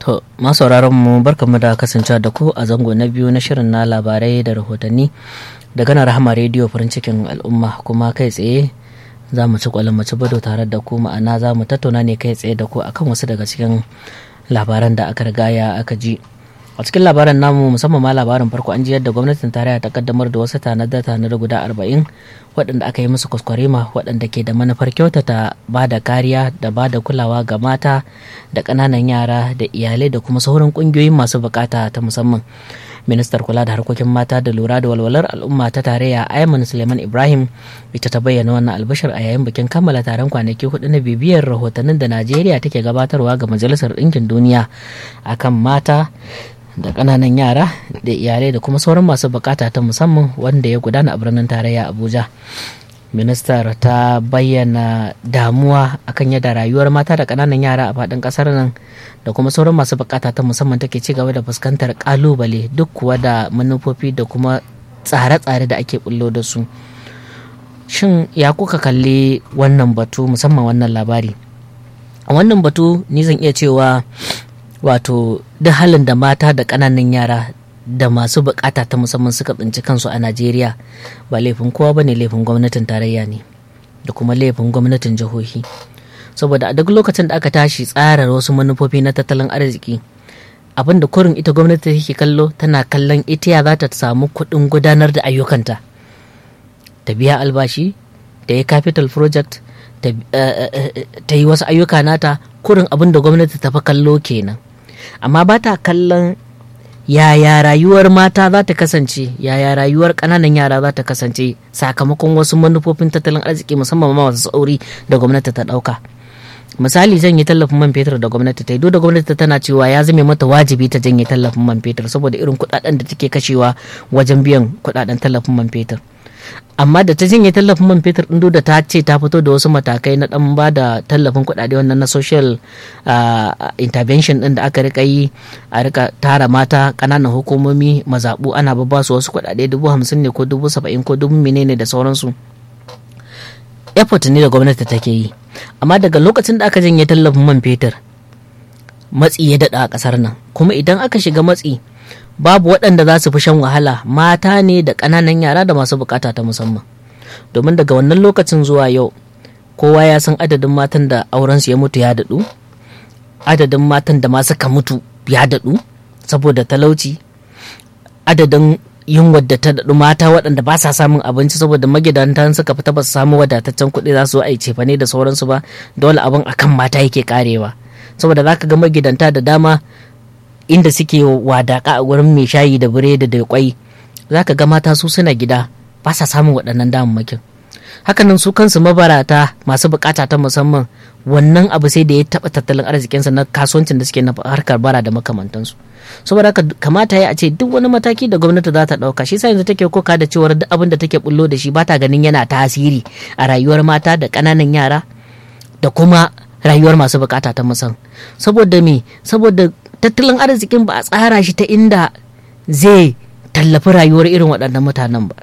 To, masu mu barkamu da kasance da ku a zango na biyu na shirin na labarai da rahotanni daga na rahama rediyo farin cikin al'umma kuma kai tsaye za mu ci kwalin ci bado tare da ku ma'ana za mu tattauna ne kai tsaye da ku akan wasu daga cikin labaran da aka rigaya aka ji a cikin labaran namu musamman ma labarin farko an ji yadda gwamnatin tarayya ta kaddamar da wasu tanada tanada guda arba'in waɗanda aka yi musu kwaskwarima waɗanda ke da manufar kyautata ba da kariya da ba da kulawa ga mata da ƙananan yara da iyalai da kuma sauran ƙungiyoyin masu bukata ta musamman ministar kula da harkokin mata da lura da walwalar al'umma ta tarayya ayman suleiman ibrahim ita ta bayyana wannan albashir a yayin bikin kammala taron kwanaki hudu na bibiyar rahotannin da najeriya take gabatarwa ga majalisar ɗinkin duniya akan mata da ƙananan yara da iyalai da kuma sauran masu bukata ta musamman wanda ya gudana a birnin tarayya abuja ministar ta bayyana damuwa akan yadda rayuwar mata da ƙananan yara a faɗin ƙasar nan da kuma sauran masu bukata ta musamman take ci gaba da fuskantar ƙalubale duk kuwa da manufofi da kuma tsare-tsare da ake bullo da su shin ya kuka kalli wannan batu musamman wannan labari a wannan batu ni zan iya cewa wato duk halin da mata da ƙananan yara da masu bukata ta musamman suka tsinci kansu a najeriya ba laifin kowa ba ne laifin gwamnatin tarayya ne da kuma laifin gwamnatin jihohi saboda a duk lokacin da aka tashi tsara wasu manufofi na tattalin arziki abin da kurin ita gwamnati take kallo tana kallon ita ya za ta samu kuɗin gudanar da ayyukanta ta biya albashi ta yi capital project ta yi wasu ayyuka nata kurin abin da gwamnati ta fi kallo kenan amma ba ta kallon yaya rayuwar mata za ta kasance yaya rayuwar ƙananan yara za ta kasance sakamakon wasu manufofin tattalin arziki musamman ma masu tsauri da gwamnati ta ɗauka misali janye tallafin man fetur da gwamnati ta yi duk da gwamnati tana cewa ya zame mata wajibi ta janye tallafin man fetur saboda irin kuɗaɗen da take kashewa wajen biyan kuɗaɗen tallafin man fetur amma da ta janye tallafin man fetur ɗin da ta ce ta fito da wasu matakai na ɗan ba da tallafin kuɗaɗe wannan na social intervention ɗin da aka rika yi a rika tara mata ƙananan hukumomi mazaɓu ana babba su wasu kuɗaɗe dubu hamsin ne ko dubu saba'in ko dubu menene da sauransu effort ne da gwamnati take yi amma daga lokacin da aka janye tallafin man fetur matsi ya daɗa a ƙasar nan kuma idan aka shiga matsi babu waɗanda za su fi shan wahala mata ne da ƙananan yara da masu bukata ta musamman domin daga wannan lokacin zuwa yau kowa ya san adadin matan da aurensu ya mutu ya daɗu adadin matan da ma suka mutu ya daɗu saboda talauci adadin yunwar da ta daɗu mata waɗanda ba sa samun abinci saboda magidantan suka fita ba su samu wadataccen kuɗi za su yi cefane da sauransu ba dole abin akan mata yake karewa saboda za ka ga magidanta da dama inda suke wadaka a wurin mai shayi da biredi da kwai za ka ga mata su suna gida ba sa samun waɗannan damammakin hakanan su kansu mabarata masu bukata ta musamman wannan abu sai da ya taɓa tattalin arzikinsa na kasuwancin da suke na harkar bara da makamantansu saboda haka kamata ya a ce duk wani mataki da gwamnati za ta ɗauka shi sa yanzu take koka da cewar duk abin da take bullo da shi ba ta ganin yana tasiri a rayuwar mata da ƙananan yara da kuma rayuwar masu bukata ta musamman saboda me saboda tattalin arzikin ba a tsara shi ta inda zai tallafi rayuwar irin waɗannan mutanen ba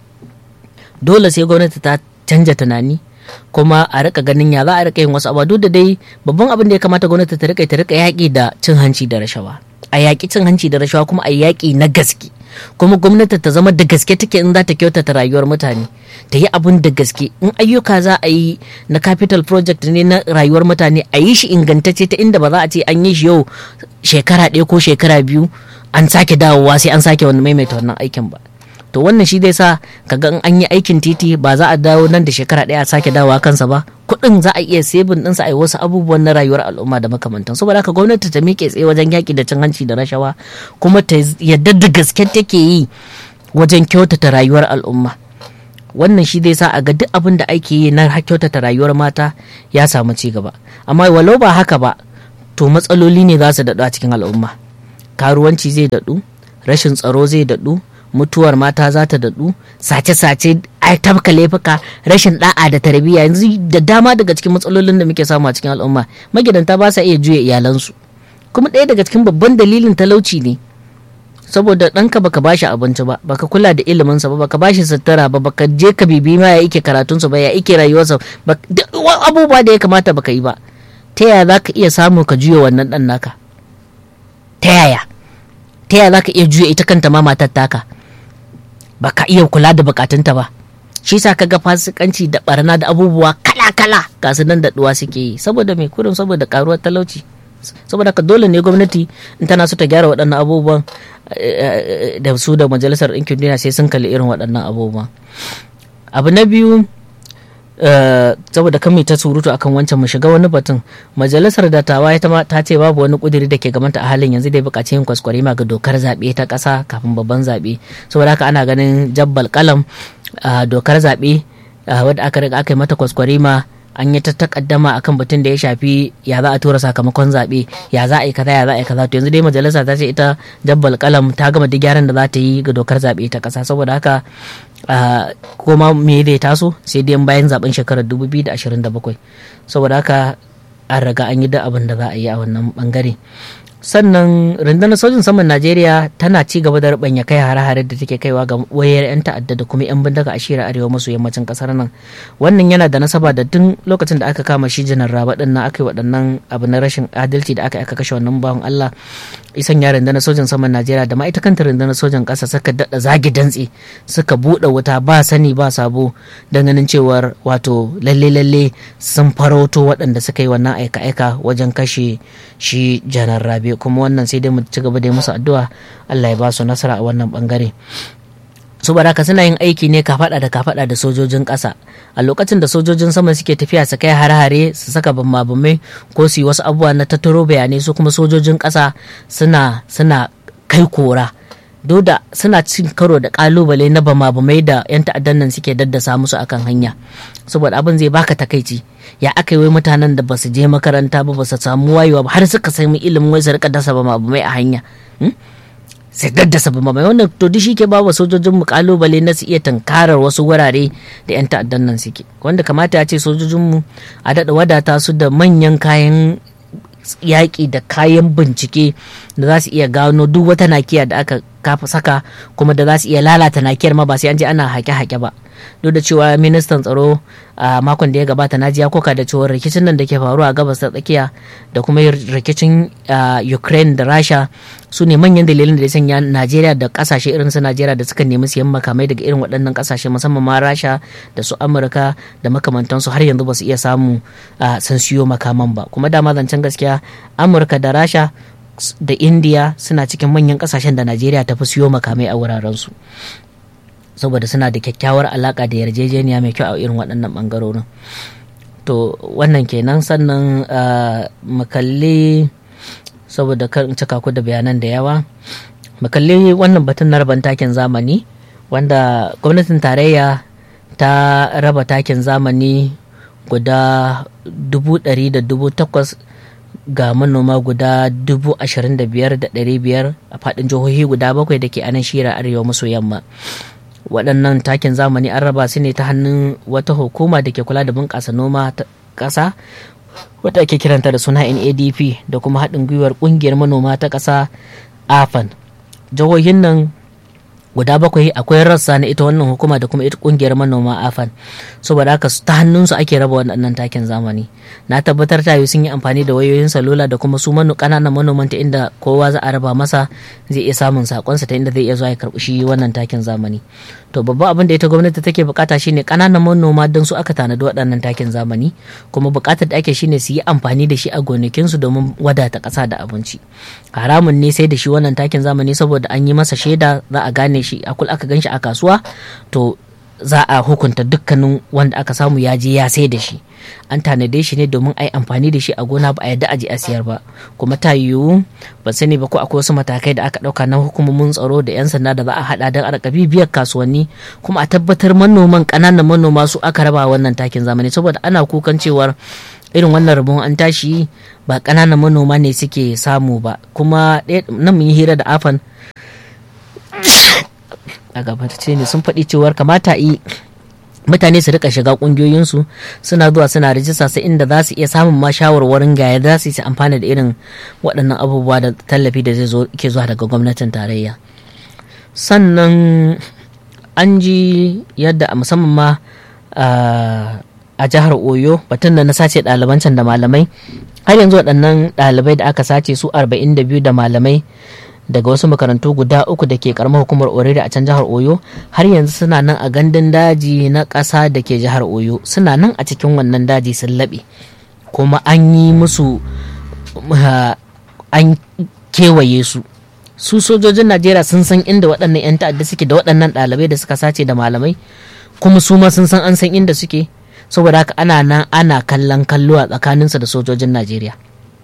dole sai gwamnati ta canja tunani kuma a rika ganin ya za a rika yin wasu abu duk da dai babban abin da ya kamata gwamnati ta rika ta rika yaƙi da cin hanci da rashawa a yaƙi cin hanci da rashawa kuma a yaƙi na gaske kuma gwamnati ta zama da gaske take in za ta kyautata rayuwar mutane ta yi abun da gaske in ayyuka za a yi na capital project ne na rayuwar mutane a yi shi ingantacce ta inda ba za a ce an yi shi yau shekara ɗaya ko shekara biyu an sake dawowa sai an sake wani maimaita wannan aikin ba to wannan shi zai sa kaga in an yi aikin titi ba za a dawo nan da shekara ɗaya a sake dawowa kansa ba kuɗin za a iya sebin ɗinsa a yi wasu abubuwan na rayuwar al'umma da makamantan saboda haka gwamnati ta miƙe tsaye wajen yaƙi da cin hanci da rashawa kuma ta yadda da gaske take yi wajen kyautata rayuwar al'umma wannan shi zai sa a ga duk abin da ake yi na kyautata rayuwar mata ya samu ci gaba amma walau ba haka ba to matsaloli ne za su daɗu a cikin al'umma karuwanci zai daɗu rashin tsaro zai daɗu mutuwar mata za ta daɗu sace-sace a tabka laifuka rashin da'a da tarbiyya yanzu da dama daga cikin matsalolin da muke samu a cikin al'umma magidanta ba sa iya juya iyalansu kuma ɗaya daga cikin babban dalilin talauci ne saboda ɗanka baka bashi abinci ba baka kula da iliminsa ba baka bashi sutura ba baka je ka bibi ma ya ike karatunsa ba ya ike rayuwarsa abubuwa da ya kamata baka yi ba ta yaya za ka iya samu ka juya wannan ɗan naka ta yaya ta yaya za ka iya juya ita kanta ma matar taka ba ka iya kula da bukatunta ba shi sa ka ga fasikanci da barna da abubuwa kala-kala ga su nan daɗuwa suke yi saboda mai kurin saboda karuwar talauci saboda ka dole ne gwamnati in tana so ta gyara waɗannan abubuwan da su da majalisar ɗinkin duniya sai sun kalli irin waɗannan abubuwan abu na biyu saboda kan ta surutu akan wancan mu shiga wani batun majalisar dattawa ita ma ta ce babu wani kudiri da ke gamanta a halin yanzu da ya buƙaci yin kwaskwari ma ga dokar zaɓe ta ƙasa kafin babban zaɓe saboda haka ana ganin jabbal kalam dokar zaɓe wadda aka riga aka yi mata kwaskwari ma an yi ta takaddama akan batun da ya shafi ya za a tura sakamakon zaɓe ya za a yi kaza ya za a yi kaza to yanzu dai majalisa ta ce ita jabbal kalam ta gama duk gyaran da za ta yi ga dokar zaɓe ta ƙasa saboda haka kuma me zai taso sai dai bayan zaben shekarar 2027 saboda haka an riga an yi da abin da za a yi a wannan bangare sannan rundunar sojin saman najeriya tana ci gaba da rubanya kai hare-hare da take kaiwa ga wayar 'yan ta'adda da kuma 'yan bindiga a shirin arewa maso yammacin kasar nan wannan yana da nasaba da tun lokacin da aka kama shi janar raba din nan aka yi waɗannan abu na rashin adalci da aka aka kashe wannan bawan allah isan ya rundunar sojin saman najeriya da ma ita kanta rundunar sojin ƙasa suka daɗa zagi dantse suka buɗe wuta ba sani ba sabo don ganin cewar wato lalle lalle sun farauto waɗanda suka yi wannan aika-aika wajen kashe shi janar rabe kuma wannan sai dai mu ci gaba da musu addu'a Allah ya ba su nasara a wannan bangare su baraka suna yin aiki ne kafada da kafada da sojojin ƙasa a lokacin da sojojin sama suke tafiya su kai har-hare su saka bambamai ko su yi wasu abubuwa na tattaro bayanai su kuma sojojin ƙasa suna suna kai kora da suna cin karo da kalubale na bama-bamai da 'yan ta'addan nan suke daddasa musu akan hanya saboda abin zai baka takaici ya aka yi mutanen da ba su je makaranta ba ba su samu wayewa ba har suka sami ilimin wai su rika dasa bama-bamai a hanya sai daddasa bama-bamai wannan to duk shi ke ba wa sojojin mu kalubale na su iya tankarar wasu wurare da 'yan ta'addan nan suke wanda kamata ya ce sojojin mu a daɗa wadata su da manyan kayan yaƙi da kayan bincike da za su iya gano duk wata nakiya da aka kafa saka kuma da za su iya lalata nakiyar ma ba sai an je ana haƙe-haƙe ba duk da cewa ministan tsaro a makon da ya gabata na ya koka da cewa rikicin nan da ke faruwa a gabas ta tsakiya da kuma rikicin ukraine da rasha su ne manyan dalilin da ya sanya najeriya da kasashe irin su najeriya da suka nemi siyan makamai daga irin waɗannan kasashe musamman ma rasha da su amurka da makamantansu har yanzu ba su iya samu sun siyo makaman ba kuma dama zancen gaskiya amurka da rasha da indiya suna cikin manyan kasashen da najeriya ta fi siyo makamai a wurarensu saboda suna da kyakkyawar alaka da yarjejeniya mai kyau a irin waɗannan ɓangarorin to wannan kenan sannan makalli saboda kan cika ku da bayanan da yawa makalli wannan batun na raban takin zamani wanda gwamnatin tarayya ta raba takin zamani guda dubu ɗari da dubu takwas ga manoma guda dubu ashirin da biyar da ɗari biyar a faɗin jihohi guda bakwai da ke anan shira arewa maso yamma waɗannan takin zamani an raba su ne ta hannun wata hukuma da ke kula da bunƙasa noma ta ƙasa wata ake kiranta da suna nadp da kuma haɗin gwiwar ƙungiyar manoma ta ƙasa afan jihohin nan guda bakwai akwai rassa na ita wannan hukuma da kuma ita kungiyar manoma afan saboda haka ta hannunsu ake raba waɗannan takin zamani na tabbatar ta sun yi amfani da wayoyin salula da kuma su manu ƙananan manoman ta inda kowa za a raba masa zai iya samun sakonsa ta inda zai iya zuwa ya karɓi shi wannan takin zamani to babban abin da ita gwamnati take bukata shine ƙananan manoma don su aka tanadi waɗannan takin zamani kuma bukatar da ake shine su yi amfani da shi a gonakinsu domin wadata ƙasa da abinci haramun ne sai da shi wannan takin zamani saboda an yi masa shaida za a gane shi akul aka gan shi a kasuwa to za a hukunta dukkanin wanda aka samu ya je ya sai da shi an tanade shi ne domin a yi amfani da shi a gona ba a yadda aji a siyar ba kuma ta yiwu ba sani ba ko akwai wasu matakai da aka ɗauka na hukumomin tsaro da 'yan sanda da za a haɗa don a bibiyar kasuwanni kuma a tabbatar manoman ƙananan manoma su aka raba wannan takin zamani saboda ana kukan cewar irin wannan rabon an tashi ba ƙananan manoma ne suke samu ba kuma nan mun yi hira da afan a gabatar ne sun faɗi cewar kamata yi mutane su rika shiga kungiyoyinsu suna zuwa suna rijista sai inda za su iya samun ma shawarwarin ga za su yi amfana da irin waɗannan abubuwa da tallafi da zai zo ke zuwa daga gwamnatin tarayya sannan an ji yadda a musamman ma a a jihar oyo batun da na sace ɗaliban can da malamai har yanzu waɗannan ɗalibai da aka sace su 42 da malamai daga wasu makarantu guda uku da ke karamar hukumar orere a can jihar oyo har yanzu suna nan a gandun daji na ƙasa da ke jihar oyo suna nan a cikin wannan daji sun laɓe kuma an yi musu an kewaye su su sojojin najeriya sun san inda waɗannan 'yan ta'adda suke da waɗannan ɗalibai da suka sace da malamai kuma su ma sun san an san inda suke saboda haka ana nan ana kallon kallo a tsakaninsa da sojojin najeriya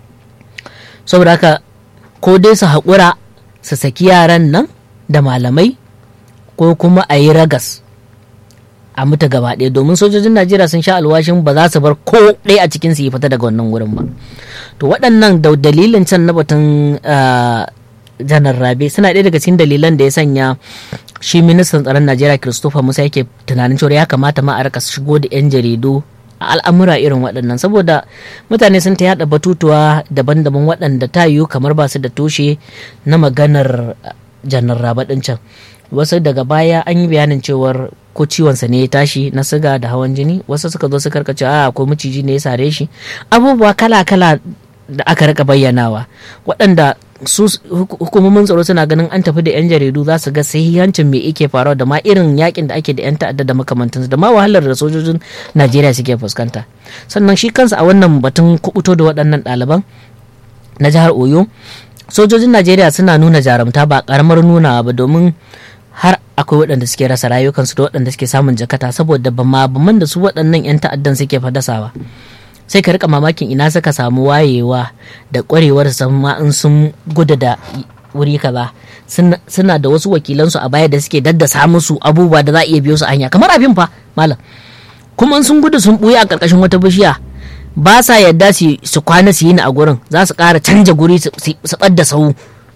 saboda haka ko dai su haƙura su saki yaran nan da malamai ko kuma a yi ragas a mutu gaba ɗaya domin sojojin najeriya sun sha alwashin ba za su bar ko ɗaya a cikin su yi fita daga wannan wurin ba to waɗannan da dalilin can na batun janar rabe suna ɗaya daga cikin dalilan da ya sanya shi ministan tsaron najeriya christopher musa yake tunanin cewa ya kamata ma a rika shigo da 'yan jaridu a al'amura irin waɗannan saboda mutane sun ta yada batutuwa daban-daban waɗanda ta yiwu kamar ba su da tushe na maganar janar rabe ɗin can wasu daga baya an yi bayanin cewar ko ciwonsa ne ya tashi na siga da hawan jini wasu suka zo su karkace a ko maciji ne ya sare shi abubuwa kala-kala da aka rika bayyanawa waɗanda su hukumomin tsaro suna ganin an tafi da 'yan jaridu za su ga sahihancin me yake faruwa da ma irin yakin da ake da 'yan ta'adda da makamantansu da ma wahalar da sojojin najeriya suke fuskanta sannan shi kansa a wannan batun kubuto da waɗannan ɗaliban na jihar oyo sojojin najeriya suna nuna jarumta ba karamar nunawa ba domin har akwai waɗanda suke rasa rayukansu da waɗanda suke samun jakata saboda bama baman da su waɗannan 'yan ta'addan suke fadasawa sai ka rika mamakin ina suka samu wayewa da ƙwarewar ma in sun gudu da wuri kaza suna da wasu wakilansu a baya da suke daddasa musu abubuwa da za a iya biyo su hanya kamar abin fa malam kuma sun gudu sun ɓuya a ƙarƙashin wata bishiya ba sa yadda su kwana su yi ni a gurin za su ƙara canja guri su ɓadda sau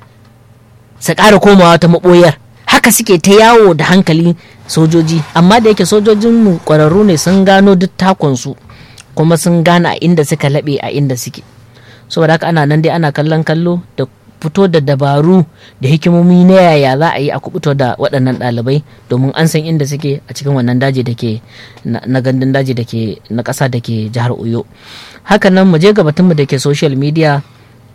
su ƙara komawa ta maɓoyar haka suke ta yawo da hankali sojoji amma da yake sojojinmu ƙwararru ne sun gano duk takonsu kuma sun gane a inda suka laɓe a inda suke saboda haka ana nan dai ana kallon kallo da fito da dabaru da hikimomi na yaya za a yi a kubuto da waɗannan ɗalibai domin an san inda suke a cikin wannan daji da ke na gandun daji da ke na ƙasa da ke jihar oyo hakanan mu je ga batunmu da ke social media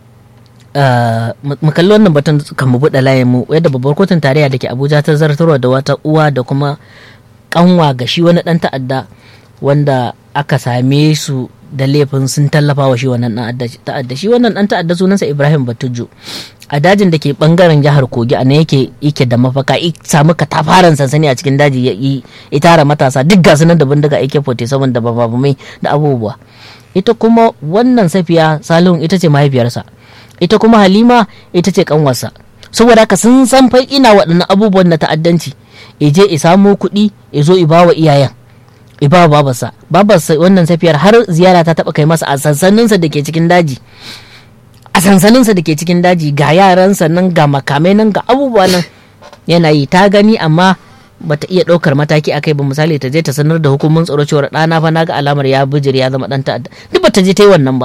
mu kalli wannan batun kan mu buɗe layin mu yadda babbar kotun tarayya da ke abuja ta zartarwa da wata uwa da kuma kanwa ga shi wani ɗan ta'adda wanda aka same su da laifin sun tallafa wa shi wannan dan ta'adda shi wannan dan ta'adda sunansa Ibrahim Batujo a dajin da ke bangaren jihar Kogi a nan yake yake da mafaka i samu katafaren sansani a cikin daji ya yi tara matasa duk gasu nan da bindiga AK47 da bababumai da abubuwa ita kuma wannan safiya Salihun ita ce mahaifiyarsa ita kuma Halima ita ce kanwarsa saboda haka sun san fa ina waɗannan abubuwan na ta'addanci je i samo kuɗi ya zo i bawa iyayen iba babarsa babarsa wannan safiyar har ziyara ta taba kai masa a sansaninsa da ke cikin daji a sansaninsa da ke cikin daji ga yaransa nan ga makamai nan ga abubuwa nan yana yi ta gani amma bata iya ɗaukar mataki akai ba misali ta je ta sanar da hukumin tsaro cewar ɗana fa na ga alamar ya bijir ya zama ɗan ta'adda duk bata je ta yi wannan ba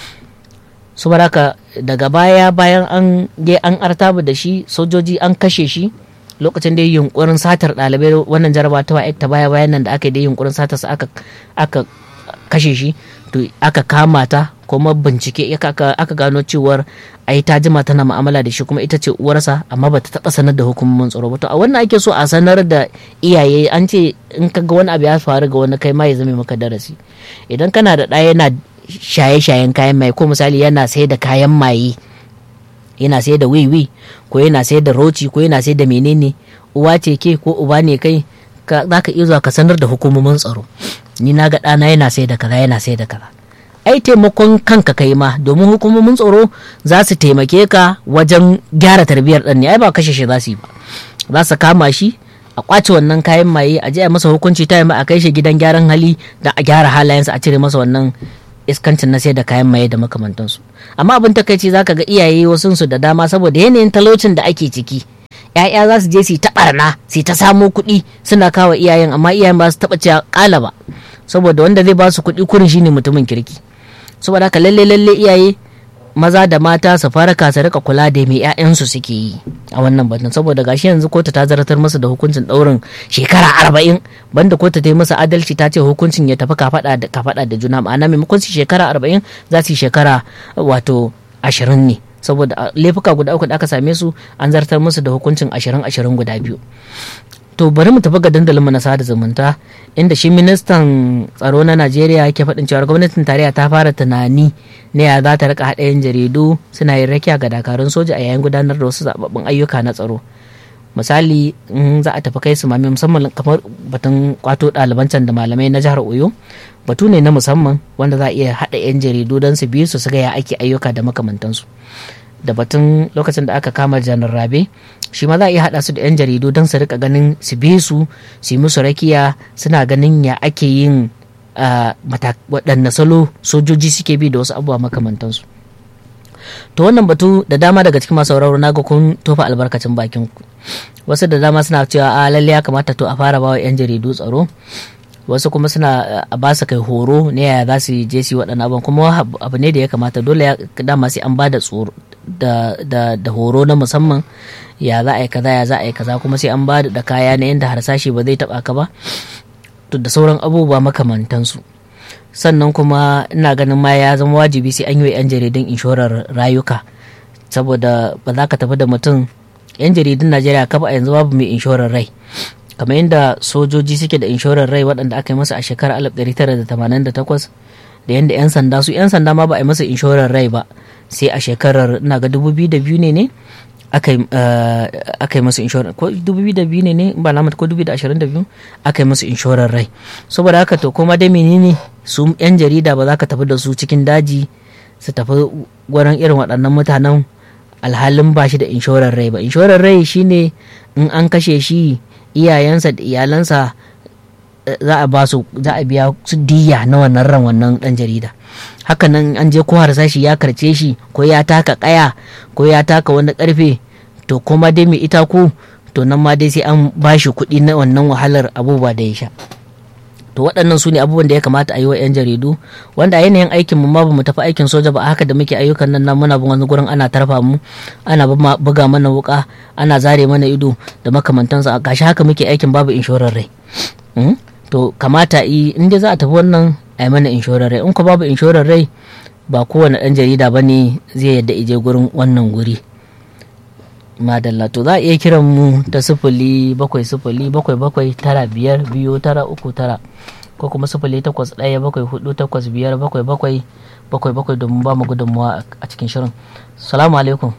su baraka daga baya bayan an je an artaba da shi sojoji an kashe shi lokacin da yunkurin satar ɗalibai wannan jaraba ta ta baya bayan nan da aka yi da yunkurin satar aka aka kashe shi to aka kama ta kuma bincike aka gano cewar ai ta jima tana mu'amala da shi kuma ita ce uwarsa amma ba ta taɓa sanar da hukumomin tsaro ba to a wannan ake so a sanar da iyaye an ce in ka ga wani abu ya faru ga wani kai ma ya zame maka darasi idan kana da ɗaya yana shaye-shayen kayan maye ko misali yana sai da kayan maye yana sai da wiwi ko yana sai da roci ko yana sai da menene uwa ce ke ko uba ne kai za ka iya zuwa ka sanar da hukumomin tsaro ni na ga ɗana yana sai da kaza yana sai da kaza ai taimakon kanka kai ma domin hukumomin tsaro za su taimake ka wajen gyara tarbiyyar ɗan ne ai ba kashe shi za su yi ba za su kama shi a kwace wannan kayan maye a je a masa hukunci ta a kai shi gidan gyaran hali da a gyara halayensa a cire masa wannan iskancin na sai da kayan maye da makamantansu amma abin takaici zaka ga iyaye wasu su da dama saboda yanayin talaucin da ake ciki ya'ya za su je su ta barna su ta samo kuɗi suna kawo iyayen amma iyayen ba su taɓa cewa ƙala ba saboda wanda zai ba su kuɗi kurin shine mutumin kirki saboda haka lalle lalle iyaye maza da mata su farka su rika kula da mai 'ya'yansu suke yi a wannan batun saboda gashi yanzu kotu ta zartar musu da hukuncin ɗaurin shekara arba'in banda kotu ta yi masa adalci ta ce hukuncin ya tafi kafaɗa da kafaɗa da juna ma'ana maimakon su shekara arba'in za su yi shekara wato ashirin ne saboda laifuka guda uku da aka same su an zartar musu da hukuncin ashirin ashirin guda biyu to bari mu tafi ga dandalin mu na sada zumunta inda shi ministan tsaro na najeriya yake faɗin cewa gwamnatin tarayya ta fara tunani na ya za ta rika haɗa yan jaridu suna yin rakiya ga dakarun soja a yayin gudanar da wasu zababbun ayyuka na tsaro misali in za a tafi kai su mami musamman kamar batun kwato ɗaliban can da malamai na jihar oyo batu ne na musamman wanda za a iya haɗa yan jaridu don su bi su su ga ya ake ayyuka da makamantansu da batun lokacin da aka kama janar rabe shi ma za a iya haɗa su da 'yan jaridu don su rika ganin su bi su su yi musu rakiya suna ganin ya ake yin waɗanne salo sojoji suke bi da wasu abubuwa makamantansu to wannan batu da dama daga cikin masu sauraro na ga kun tofa albarkacin bakin ku wasu da dama suna cewa a lalle ya kamata to a fara bawa 'yan jaridu tsaro wasu kuma suna a ba su kai horo ne yaya za su je su waɗannan abubuwan kuma abu ne da ya kamata dole ya dama sai an ba da tsoro da horo na musamman ya za a yi kaza ya za a yi kaza kuma sai an ba da kaya na yadda harsashi ba zai taba ka ba to da sauran abubuwa makamantansu sannan kuma ina ganin ma ya zama wajibi sai an yi wa 'yan jaridun inshorar rayuka saboda ba za ka tafi da mutum 'yan jaridun najeriya kafa a yanzu babu mai inshorar rai kamar yadda sojoji suke da inshorar rai waɗanda aka yi masa a shekarar 1988 da yadda 'yan sanda su 'yan sanda ma ba a yi masa inshorar rai ba sai a shekarar ina ga 2002 ne ne aka yi masu inshorar ko 2002 ne ne ba na ko 2022 aka yi masu inshorar rai saboda haka to kuma dai menene su 'yan jarida ba za ka tafi da su cikin daji su tafi gwaran irin waɗannan mutanen alhalin ba shi da inshorar rai ba inshorar rai shine in an kashe shi iyayensa da iyalansa za a ba su za a biya su diya na wannan ran wannan dan jarida hakanan an je ko harsashi ya karce shi ko ya taka kaya ko ya taka wani karfe to kuma dai mai ita ku to nan ma dai sai an ba shi kuɗi na wannan wahalar abubuwa da ya sha to waɗannan su ne abubuwan da ya kamata a yi wa 'yan jaridu wanda a yanayin aikin mu ma ba mu tafi aikin soja ba haka da muke ayyukan nan muna bin wani gurin ana tarfa mu ana buga mana wuka ana zare mana ido da makamantansu a gashi haka muke aikin babu inshorar rai to kamata yi in dai za a tafi wannan a yi mana inshorar rai in ko babu inshorar rai ba kowane ɗan jarida ba ne zai yadda ije gurin wannan guri madalla to za a iya kiran mu ta sifili bakwai sifili bakwai bakwai tara biyar biyu tara uku tara ko kuma sifili takwas ɗaya bakwai hudu takwas biyar bakwai bakwai bakwai bakwai domin ba mu gudunmuwa a cikin shirin salamu alaikum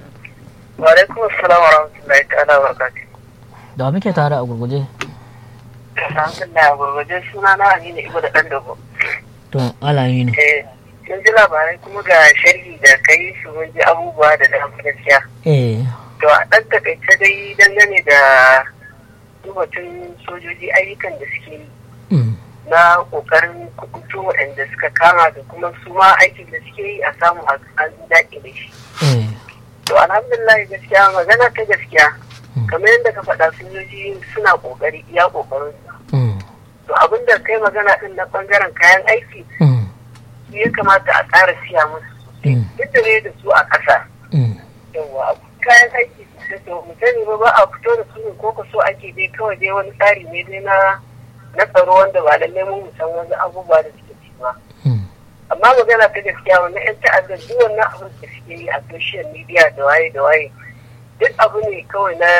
wa alaikum assalam wa rahmatullahi ta'ala wa barakatuh da wa muke tare a gurguje alhamdulillah a gurguje suna na amina ibo da ɗan dogo to alami ne eh sun ji labarai kuma ga sharhi da kai su mun ji abubuwa da dama gaskiya eh to a ɗan takaice dai dangane da batun sojoji ayyukan da suke yi na ƙoƙarin kubuto waɗanda suka kama da kuma su ma aikin da suke yi a samu a daƙi da shi to alhamdulillah gaskiya magana ta gaskiya kamar yadda ka faɗa sojoji suna ƙoƙari iya ƙoƙarin to abin da kai magana ɗin na ɓangaren kayan aiki ya kamata a ƙara siya musu duk da ne da su a ƙasa yawa kayan aiki to mutane ba ba a fito da su ne ko ka so ake dai kawai dai wani tsari ne dai na na tsaro wanda ba lallai mun san wani abubuwa da suke ci ba amma magana ta gaskiya wannan yan ta'addar duk wannan abin da suke yi a social media da waye da waye duk abu ne kawai na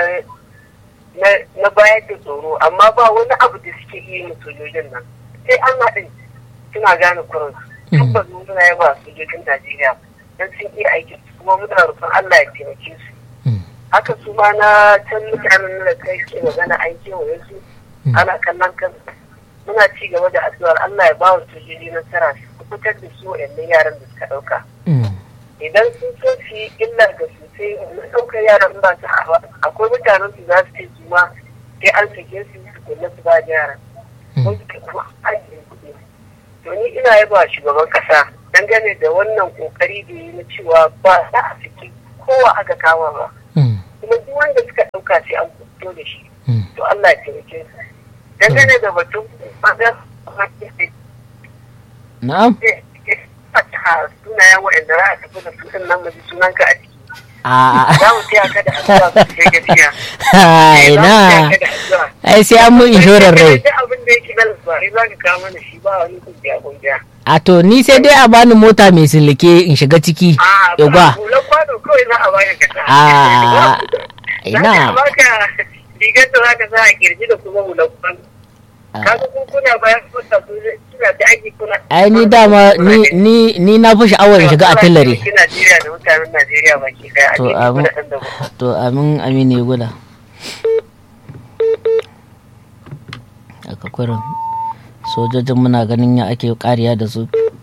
na bayar da tsoro amma ba wani abu da suke iya yin sojojin nan sai an haɗin suna gane kurin tabbas mun suna yaba sojojin Najeriya dan sun iya aikin su kuma muna roƙon Allah ya taimake su haka su ma na can mutanen da kai suke magana an kewaye su ana kallon kan muna ci gaba da addu'ar Allah ya ba wa sojoji nasara su fitar da su wa'annan yaran da suka ɗauka idan sun so su yi illa ga su sai na ɗaukar yaran ba su hawa akwai mutanen su za su ce su ma sai an sake su su kula su ba da yaran ko su kuma aikin kuɗi to ni ina yaba shugaban ƙasa dangane da wannan ƙoƙari da yi na cewa ba za a saki kowa aka kama ba kuma duk wanda suka ɗauka sai an fito da shi to Allah ya taimake su dangane da batun na'am sunayen waɗanda za a tafi da su ɗin nan mu ji sunanka a ciki. a Za mu taya ka da addu'a sosai gaskiya. ina ai sai an mun inshorar rai Duk abin da yake na labarai za ka kawo mana shi ba wani kungiya kungiya. a to ni sai dai a bani mota mai silike in shiga ciki A yagwa hular kwano kawai za a baka ka sa. a Za ka ina baka rigar da za ka sa a kirji da kuma hular kwano. Kaga kun kuna bayan kwata su suna ta aiki kuna. ai ni dama ni ni ni na fi sha'awar in shiga artillery Ki Najeriya da mutanen Najeriya baki daya. To, a amin. cikin kuɗaɗen da to amin aminu ya guda aka kurin sojojin muna ganin ya ake kariya da su